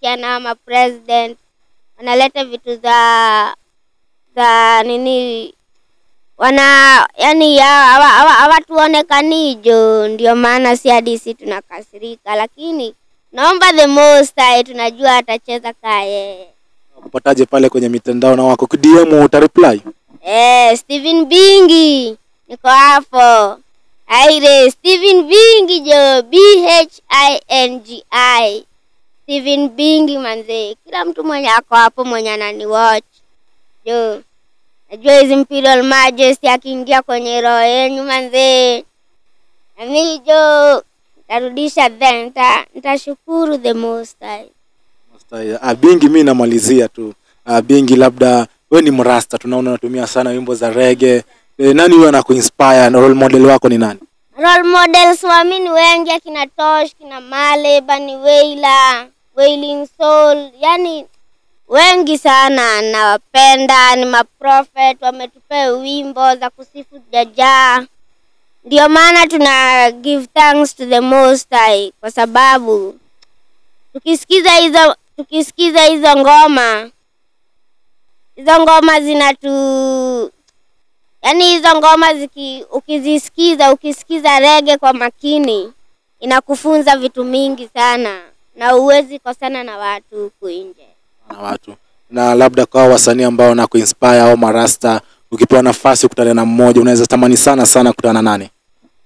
wanashirikiana ama president wanaleta vitu za za nini wana yani hawatuonekani jo, ndio maana si hadi si tunakasirika, lakini naomba the most high, tunajua atacheza kaa yeye. Kupataje pale kwenye mitandao na wako DM utareply? Eh, Steven Bingi niko hapo. Aire Steven Bingi jo, B H I N G I. Steven Bingi manze, kila mtu mwenye ako hapo mwenye anani watch jo, najua hizi Imperial Majesty akiingia kwenye roho yenyu manze, nami jo tarudisha then nita- nitashukuru the most high. Masta- Ah, Bingi mi namalizia tu. Ah, Bingi labda we ni mrasta, tunaona unatumia sana wimbo za rege. E, nani huyo anakuinspire na role model wako ni nani? role models waamini wengi akina Tosh, kina Male, Bani Wailer, Wailing Soul, yani wengi sana nawapenda, ni maprofet wametupea wimbo za kusifu Jaja. Ndio maana tuna give thanks to the most high kwa sababu tukisikiza hizo tukisikiza hizo ngoma hizo ngoma zinatu yaani hizo ngoma ziki ukizisikiza ukisikiza rege kwa makini inakufunza vitu mingi sana na huwezi kosana na watu huku nje na watu na labda kwa hao wasanii ambao na kuinspire au marasta, ukipewa nafasi kukutana na mmoja, unaweza tamani sana sana kukutana na nani?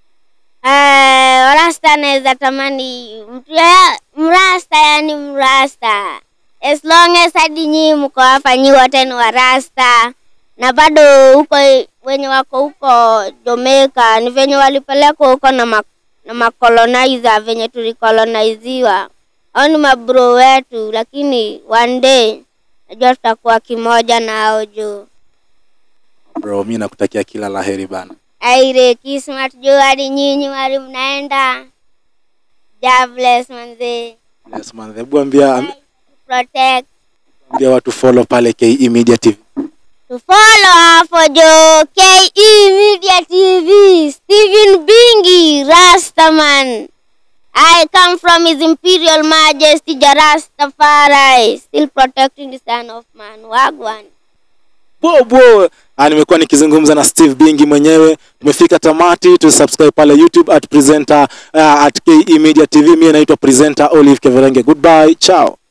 Eh, rasta anaweza tamani mtu ya mrasta yani mrasta as long as hadi nyii mko hapa nyi wote ni warasta na bado huko wenye wako huko Jamaica ni venye walipelekwa huko na ma, na makolonizer venye tulikoloniziwa au ni mabro wetu lakini one day najua tutakuwa kimoja na hao juu Bro, mi nakutakia kila laheri bana. aire kismat juu hadi nyinyi wali mnaenda God bless manze Yes, man. Hebu ambia protect ambia watu follow pale KE Media TV. to follow hapo jo KE Media TV Steven Bingi Rastaman I come from His Imperial Majesty Jarastafari still protecting the son of man wagwan Bobo. Ah, nimekuwa nikizungumza na Steve Bingi mwenyewe. Tumefika tamati, tu subscribe pale YouTube at presenter uh, at KE Media TV. Mimi naitwa presenter Olive Keverenge. Goodbye. Ciao.